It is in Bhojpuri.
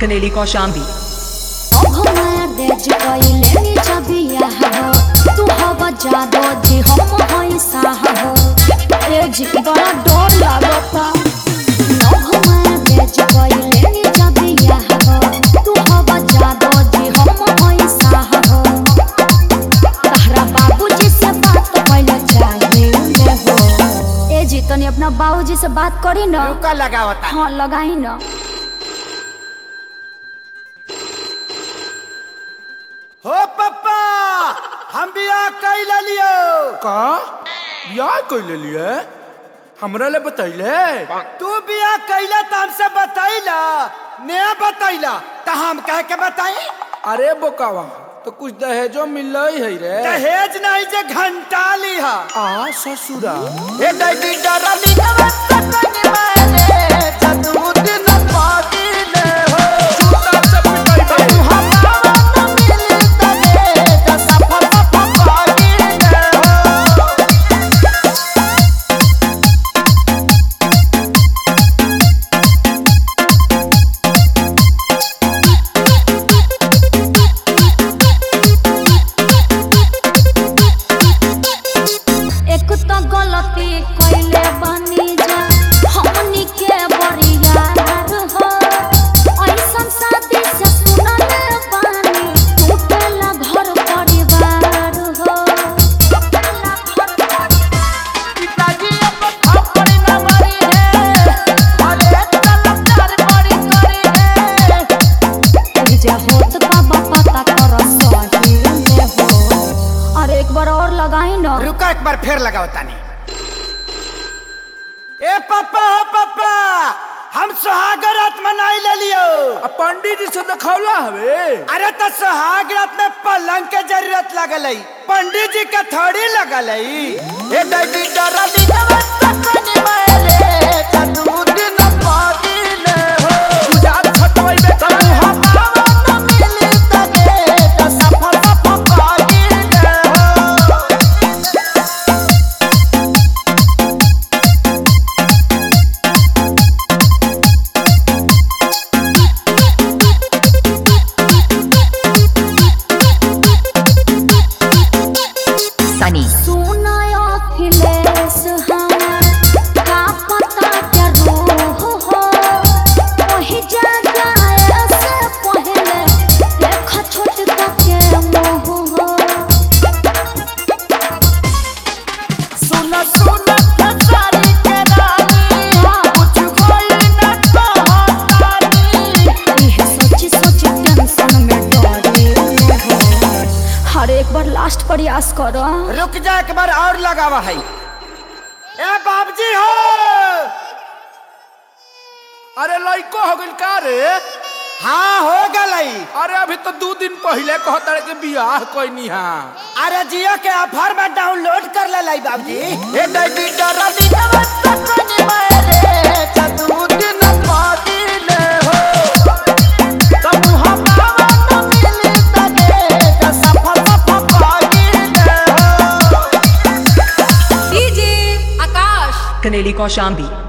Kaneli Kaushambi. हमार देज कइले नी जबिया हो तू हव जादो जी हम हई साह हो ए जी बड़ा डर लागता हमार देज कइले नी जबिया हो तू हव जादो जी हम हई साह हो तहरा बाबूजी से बात कइले चाहिए हो ए जी तनी अपना बाबूजी से बात करी ना रुका लगावता हाँ लगाई ना हो पप्पा हम बियाह कैला लियो का बियाह कैले लिए हमरा ले बतैले तू बियाह कैला त हमसे बतैला नया बतैला त हम कह के बताई अरे बोकावा तो कुछ दहेजो मिल है रे दहेज नहीं जे घंटा लिहा आ ससुरा ए दैडी डरली नवस्तनी माने जदू दिन पादिले हो चूता से पिटाई बे। हम हम मिली तने त सफल सफल पादिले हो एक तो गलती कइले बानी जा हमनी के बरियार हो ऐसन शादी से सुनले बानी टूटेला घर परिवार हो पिताजी अब थप्पड़ न मारी है अरे तलब चार बड़ी करी है जे होत बाबा पता कर सही में हो अरे एक बार और लगाई ना रुका एक बार फिर लगाओ तानी ए पापा हो पापा हम सुहाग रात मनाई ले लियो आ पंडित जी से दिखौला हवे अरे तो सुहाग रात में पलंग के जरूरत लगल है पंडित जी के थोड़ी लगल है ए दैडी डरली नवस्तनी मारे जदू दिन पादिले हो गुजार खटवाई बे तब हम हम मिली तने त सफल सफल पादिले हो Sunny. सुना अखिलेश हमार का पता के रूह हो वही जगह से पहले देख छोट के मोह हो सुन सुन खेसारी के रानी कुछ कोई न कहतानी यह सोची सोची टेंशन में डरे हो हर एक बार लास्ट प्रयास करो रुक जा एक बार और लगावा है ए बाबजी हो अरे लइको हो गइल का रे हाँ हो गलई अरे अभी तो दो दिन पहले कहता के बियाह कोई हा अरे जियो के ऑफर में डाउनलोड कर ले लाई बाबजी ए दैडी डरली नवस्तनी मारे जदू दिन पादिले हो तब हम हम मिली तने त सफल सफल पादिले हो Kaneli Kaushambi.